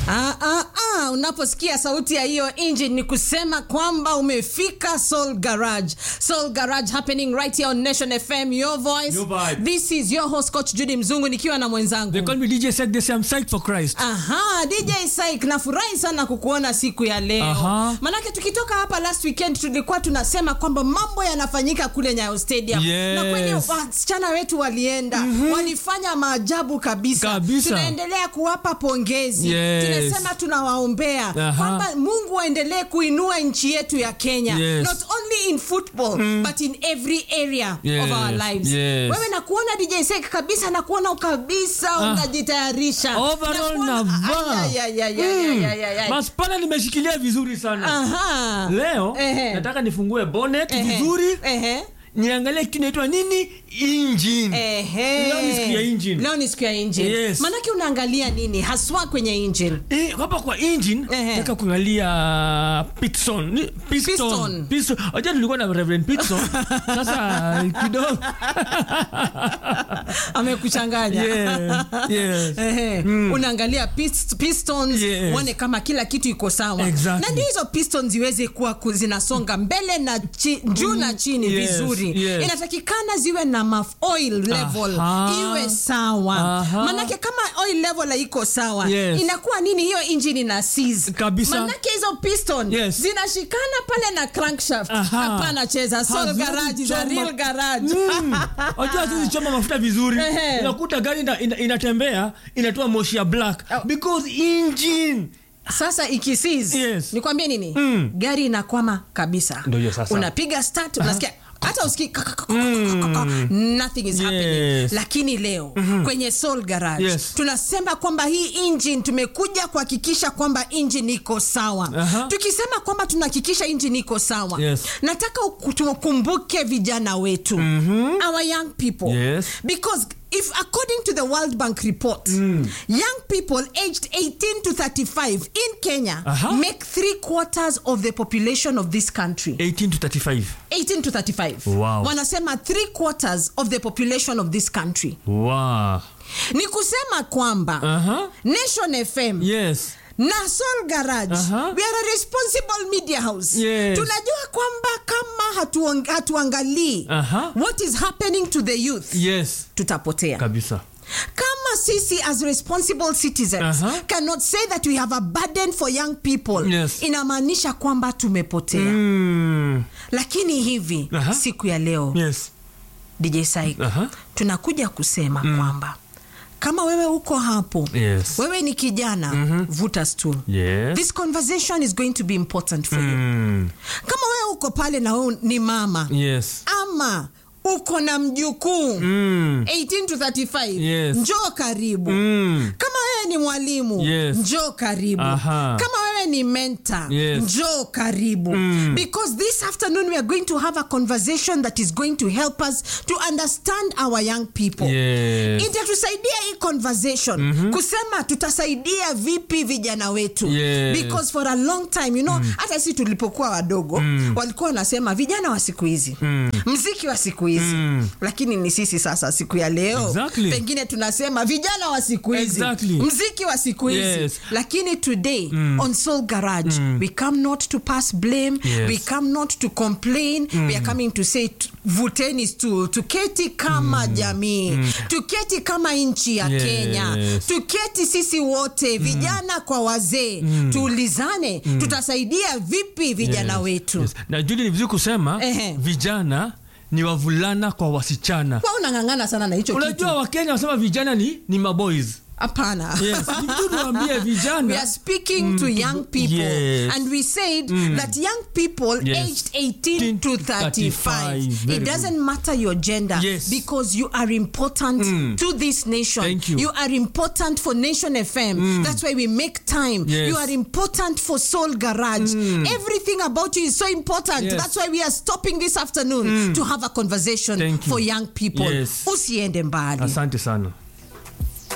Ah, ah, ah, unaposikia sauti ya hiyo engine ni kusema kwamba umefika Soul Garage. Soul Garage happening right here on Nation FM, your voice. Your vibe. This is your host coach Judy Mzungu nikiwa na mwenzangu. They call me DJ Sek, they say I'm psyched for Christ. Aha, DJ Saik, nafurahi sana kukuona siku ya leo. Aha. Manake tukitoka hapa last weekend tulikuwa tunasema kwamba mambo yanafanyika kule Nyayo Stadium. Yes. Na kweli wasichana wetu walienda, walifanya maajabu kabisa. Kabisa. Tunaendelea kuwapa pongezi. Yes. Tunasema tunawaombea Aha. kwamba Mungu aendelee kuinua nchi yetu ya Kenya. Yes. Not only in football but in every area of Yes, our lives. yes. Wewe nakuona DJ Saik kabisa nakuona kabisa unajitayarisha. Overall Nakuona- navaa. Ay, ay, ay, ay, ay, ay, ay, ay. Maspana nimeshikilia vizuri sana. Aha. Leo Ehe. nataka nifungue bonnet Ehe. vizuri, Ehe. niangalie kitu inaitwa nini? Engine. Ehe. Leo ni siku ya engine. Leo ni siku ya engine. Yes. Manake unaangalia nini haswa kwenye engine? Eh, hapa kwa engine Ehe. nataka kuangalia piston. Ni- Piston. Piston. Piston. Unajua tulikuwa na Reverend Piston. Sasa kidogo. Amekuchanganya. Yeah. Yes. Ehe. unaangalia pist- pistons Yes. uone kama kila kitu iko sawa Exactly. na ndio hizo pistons ziweze kuwa ku- zinasonga mbele na chi, juu na chini Yes, vizuri yes. inatakikana ziwe na maf oil level Aha. iwe sawa Aha. manake kama oil level haiko sawa Yes. inakuwa nini hiyo engine ina seize Kabisa. manake hizo piston Yes. zinashikana pale na crankshaft Aha. hapana cheza soul Haziwezi garage is a choma- real garage Mm. Unajua sisi choma mafuta vizuri Ehe. unakuta gari ina, ina, inatembea inatoa moshi ya black Oh. because engine sasa ikisiz Yes. nikwambie nini Mm. gari inakwama kabisa Ndio hiyo sasa. unapiga start unasikia hata usikii nothing is happening Yes. lakini leo kwenye soul garage Yes. tunasema kwamba hii engine tumekuja kuhakikisha kwamba engine iko sawa Aha. tukisema kwamba tunahakikisha engine iko sawa Yes. nataka uku- tukumbuke vijana wetu our young people Yes. because if according to the world bank report young people aged 18 to 35 in kenya Aha. make three quarters of the population of this country 18 to 35 18 to 35 Wow. wanasema three quarters of the population of this country wow. ni kusema kwamba Aha. nation fm yes na Soul Garage Aha. we are a responsible media house Yes. tunajua kwamba kama hatuang- hatuangalii Aha. what is happening to the youth yes tutapotea kabisa kama sisi as responsible citizens Aha. cannot say that we have a burden for young people Yes. inamaanisha kwamba tumepotea mm. lakini hivi Aha. siku ya leo yes dj Saik, Aha. tunakuja kusema kwamba kama wewe uko hapo Yes. wewe ni kijana vuta stool yes this conversation is going to be important for you mm. kama wewe uko pale na wewe ni mama yes ama uko na mjukuu mm. 18 to 35 Yes. njoo karibu Mm. kama wewe ni mwalimu Yes. njoo karibu Aha. kama wewe ni mentor Yes. njoo karibu because this afternoon we are going to have a conversation that is going to help us to understand our young people yes itatusaidia hii conversation kusema tutasaidia vipi vijana wetu Yes. because for a long time you know hata sisi tulipokuwa wadogo walikuwa wanasema vijana wa siku hizi mziki wa siku hizi lakini ni sisi sasa siku ya leo Exactly. pengine tunasema vijana wa siku hizi Exactly. mziki wa siku hizi Yes. lakini today on soul garage we come not to pass blame Yes. we come not to complain we are coming to say t- vuteni stool tuketi kama jamii tuketi kama nchi ya Yes. kenya tuketi sisi wote vijana kwa wazee tuulizane tutasaidia vipi vijana Yes, wetu yes. na juli ni vizuri kusema Ehe. vijana ni wavulana kwa wasichana kwa unang'ang'ana sana na hicho unajua kitu wakenya wanasema vijana ni, ni maboys hapana yes. ni vizuri tuwaambie we vijana are speaking to young people Yes. and we said that young people Yes. aged 18 to 35 35, very it doesn't matter your gender Yes. because you are important to this nation Thank you. are important for nation fm that's why we make time Yes. you are important for soul garage everything about you is so important Yes. that's why we are stopping this afternoon to have a conversation Thank you. for young people Yes. usiende mbali asante sana